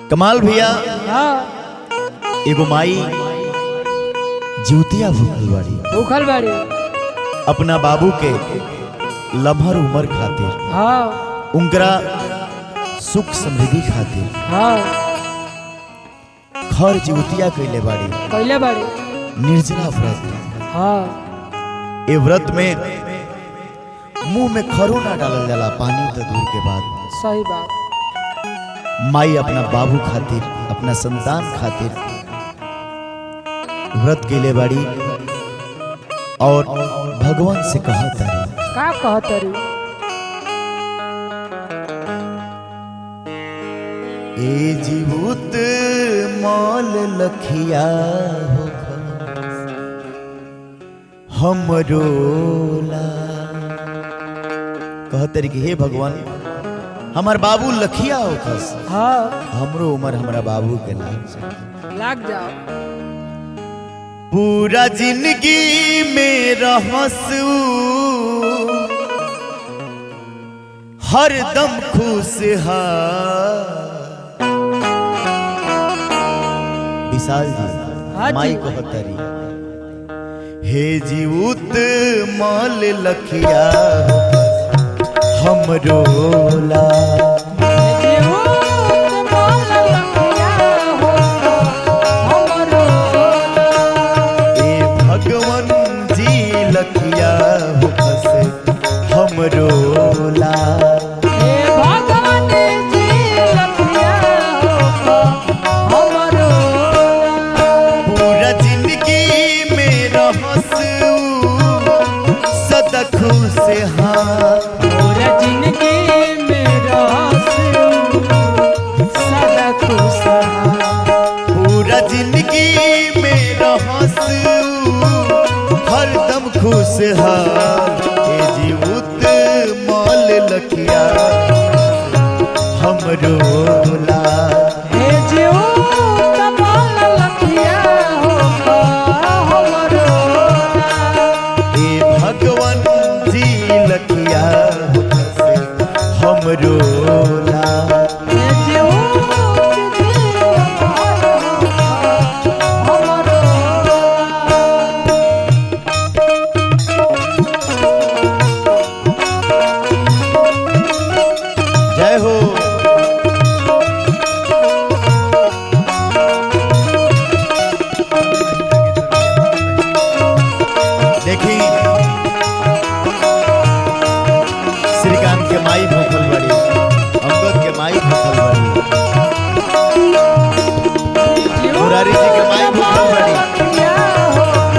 कमाल भैया हाँ एगो माई जीवतिया भूखल बाड़ी भूखल बाड़ी अपना बाबू के लम्हर उम्र खातिर हाँ उनकरा सुख समृद्धि खातिर हाँ खर जीवतिया कैले बाड़ी कैले बाड़ी निर्जला व्रत हाँ ए व्रत में मुंह में खरो ना डालल जाला पानी तो दूर के बाद सही बात माई अपना बाबू खातिर अपना संतान खातिर व्रत केले बाड़ी और भगवान से कहा तारी का कहतरी ए जीवत मौल लखिया हमरो ला कहतरी कि हे भगवान हमार बाबू लखिया होखस हाँ हमरो उम्र हमरा बाबू के लाग जाए लाग जाओ पूरा जिंदगी में रहसू हर दम खुश विशाल हाँ जी जी। माई कहतरी हे जीवत माल लखिया हमरो ला ए भगवान जी लखिया होखस हमरो ला पूरा जिंदगी में रहसू सदा खुश हाँ पूरा जिंदगी में रहसू हरदम खुश हाँ ए जीवत माल लखिया हमरो ला ए भगवान जी लखिया होखस हमरो ला जय हो देखी श्रीकांत के माई भूखल बड़ी अंगद के माई भूखल बड़ी मुरारी जी के माई भूखल बड़ी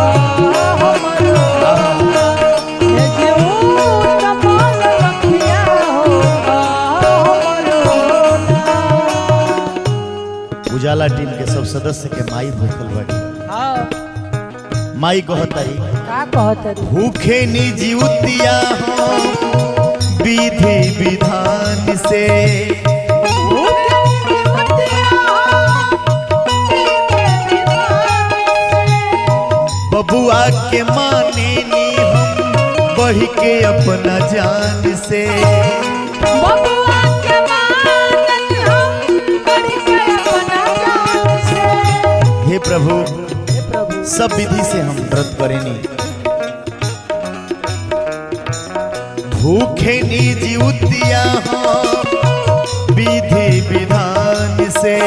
उजाला टीम के सब सदस्य के माई भूखल बड़ी माई कहताई भूखे निजीवतिया हो विधि विधान से बबुआ के माने नी हम बढ़ के अपना जान से हे प्रभु सब विधि से हम व्रत करेनी भूखे निजीवतिया हो विधि विधान से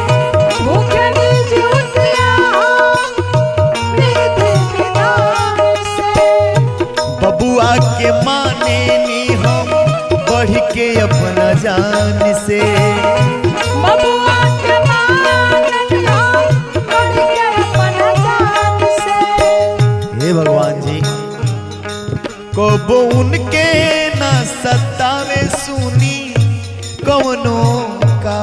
बबुआ के माने नी हम बढ़ के अपना जान से हे भगवान जी कबो उनके न सतावे सुनी कवनो का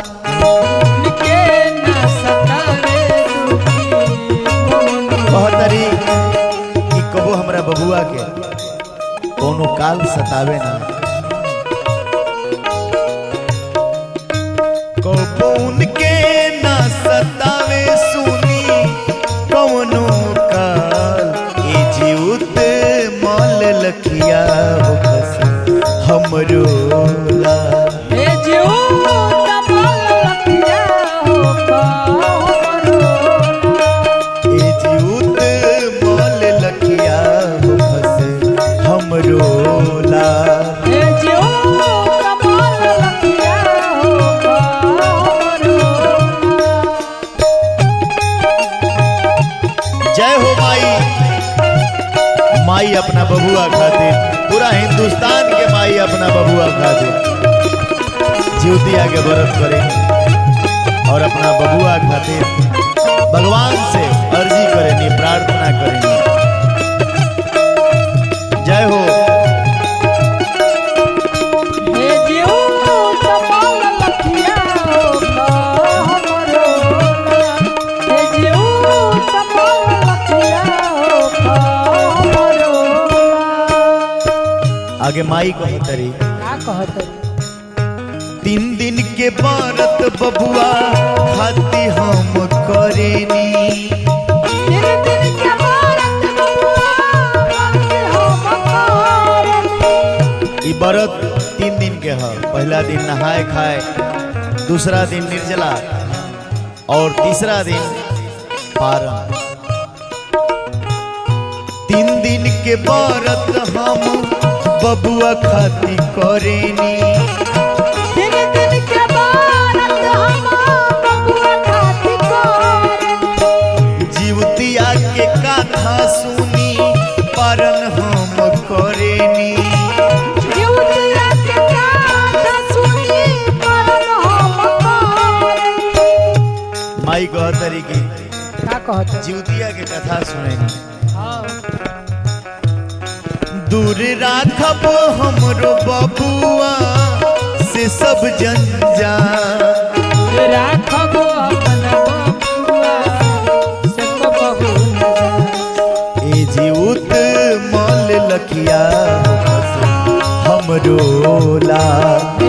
कहतरी कि कबो हमरा बबुआ के कोनो काल सतावे ना कबो उनके न सतावे सुनी कवनो काल ए जीउत मल लखिया होखस हमरो ला हे जीव तमाल लखिया अपना बबुआ खातिर पूरा हिंदुस्तान के माई अपना बबुआ खातिर जीवतिया के व्रत करे और अपना बबुआ खातिर भगवान से अर्जी करेनी प्रार्थना करेनी जय हो हे जीव कपाल लखिया हो हमरो हे जीव कपाल लखिया हो हमरो आगे माई कही तरी का कहत तीन दिन के व्रत बबुआ खाती हम करेनी दिन दिन के भारत बबुआ हम करनी ई व्रत तीन दिन के है पहला दिन नहाए खाए दूसरा दिन निर्जला और तीसरा दिन पारण तीन दिन के व्रत हम बबुआ खाती करेनी दिन दिन के भारत हम बबुआ खाती करनी जीवतिया के कथा सुनी पारण हम करेनी जीवतिया के गाथा सुनी परन हम करनी माई कह तरी की का कहत जीवतिया के कथा सुनेनी हां दूर राखब हमरो बबुआ से सब जंजाल राखब अपन बबुआ से कबहू न जा ए जीवत मल लखिया हमरो ला